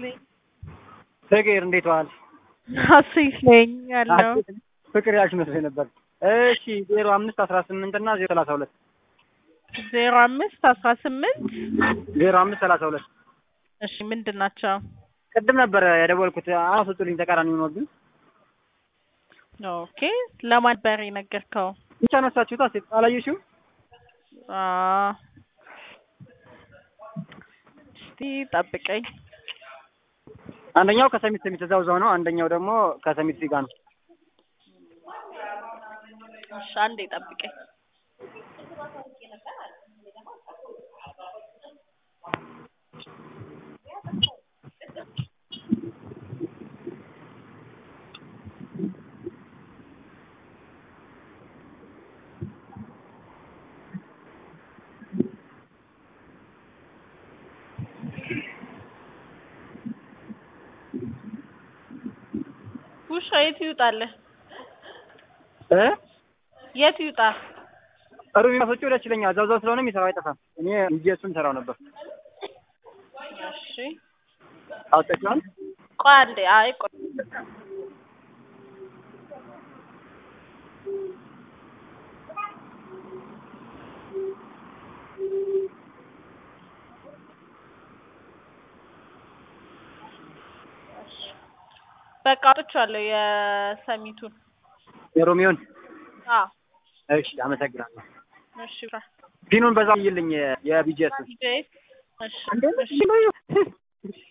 ነኝ። ፍቅር እንዴት ዋል? ሀሴት ነኝ ያለው ፍቅር ያልሽ መስሎኝ ነበር። እሺ ዜሮ አምስት አስራ ስምንት እና ዜሮ ሰላሳ ሁለት ዜሮ አምስት አስራ ስምንት ዜሮ አምስት ሰላሳ ሁለት እሺ ምንድን ናቸው? ቅድም ነበረ የደወልኩት። አሁን ስጡልኝ ተቃራኒ ሆኖብኝ ኦኬ ለማን ነበር የነገርከው? ብቻ ነሳችሁታ ሴት አላየሽም? አ እስቲ ጠብቀኝ። አንደኛው ከሰሚት ሰሚት እዛው እዛው ነው። አንደኛው ደግሞ ከሰሚት ፊጋ ነው። እሺ አንዴ ጠብቀኝ። ውሻ የት ይውጣልህ? እ የት ይውጣ? ሩብ የሚያስወጪው ደስ ይለኛል። እዛው እዛው ስለሆነ የሚሰራው አይጠፋም። እኔ እንጂ እሱን ሰራው ነበር። እሺ አውጥተሽዋል? ቆይ አንዴ። አይ ቆይ በቃ አውጥቼዋለሁ የሰሚቱን። የሮሚዮን አዎ እሺ፣ አመሰግናለሁ። እሺ ፒኑን በዛው ይልኝ የቢጂኤስ እሺ እሺ እንዴ